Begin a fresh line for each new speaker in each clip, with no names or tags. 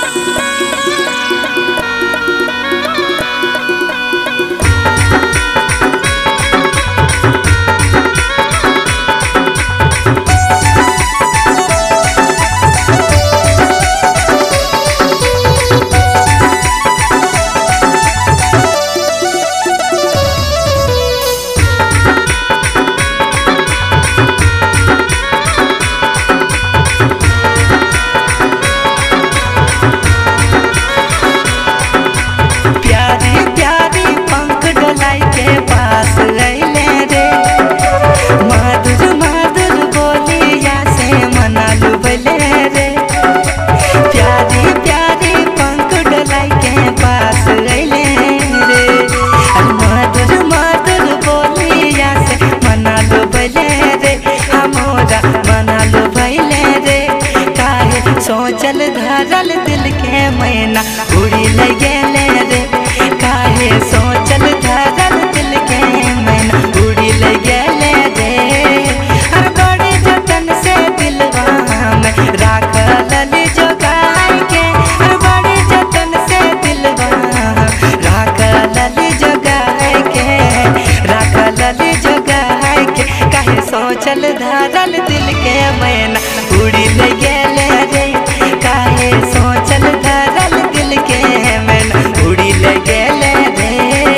प्यारी प्यारी पंख डोलाई के पास अइले रे मधुर मधुर बोलिया से मना लुबले रे प्यारी प्यारी पंख डोलाई के पास अइले रे अरे मधुर मधुर बोलिया से मना लुबले रे हमारा मना लुबले रे काहे सोचल धरल दिल के मैना उड़ी ले गेले रे काहे सोचल धरल दिल के मैना उड़ी ले गेले रे हर बड़े जतन से दिलवा में राखल जोगाई के हर बड़े जतन से दिलवा राखल जोगाई के राखल जोगाई के काहे सोचल धरल दिल के मैना उड़ी ले गेले रे काहे सोचल धरल दिल के मैना उड़ी ले गेले रे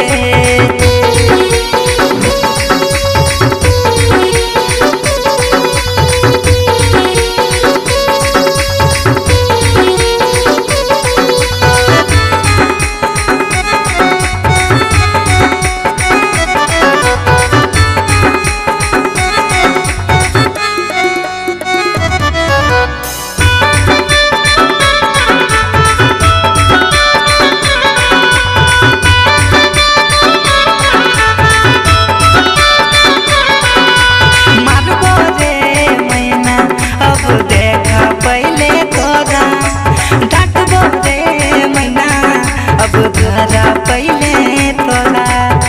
मारबो रे मैना अब देखा पहले तोरा डांटबो रे मैना अब धरा पहले तोरा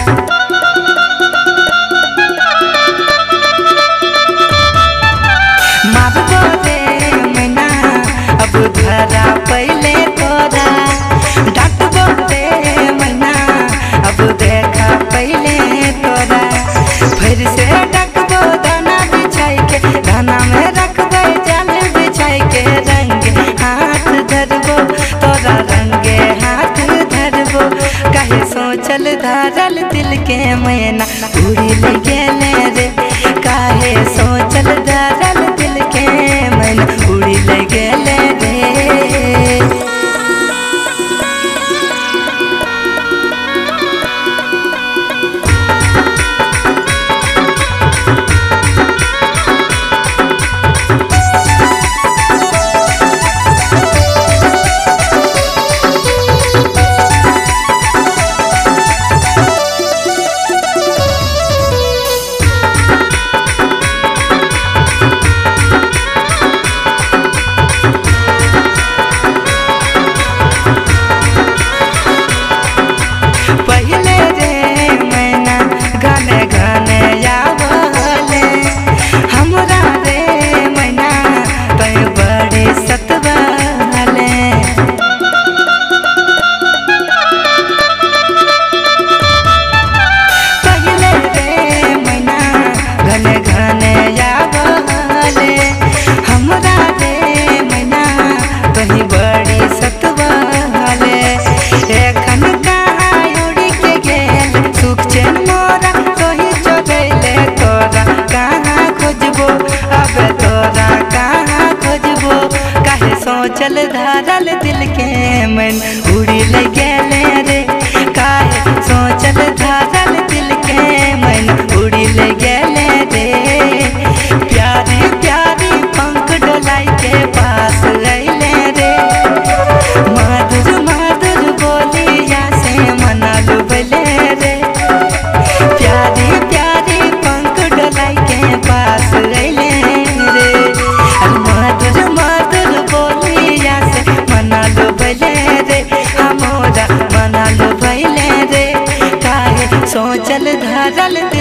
मारबो रे मैना अब धरा पहले तोरा डांटबो रे मैना अब देखा पहले तोरा फिर से डकबो दाना बिछाई के दाना में रखबे जाल बिछाई के रंग हाथ धरबो तोरा रंगे हाथ धरबो कहे सोचल धरल दिल के मैना उड़ी ले गेले रे काहे सोचल धरल दिल के मैना उड़ी ले गेले रे पहले रे मैना गाने गाने आवले हमरा रे मैना तय बड़े सतवाले पहले रे मैना घने घने आवले हमरा रे मैना कहीं बड़ी सतवाले एखन कहाँ उड़ी के गेल सुख चैन मोरा कहीं चोरैले तोरा कहाँ खोजबो अब तोरा कहाँ खोजबो काहे सोचल धरल दिल के मन उड़ी ले गेले रे काहे सोचल धरल दिल के मन उड़ी ले गेले रे प्यारी प्यारी पंख डोलाई के पास अइले रे मधुर मधुर बोलिया से मना लुबले रे प्यारी प्यारी पंख डोलाई के पास अइले रे अरे मधुर मधुर बोलिया से मना लुबले रे हमरा मना लुबले रे काहे सोचल धरल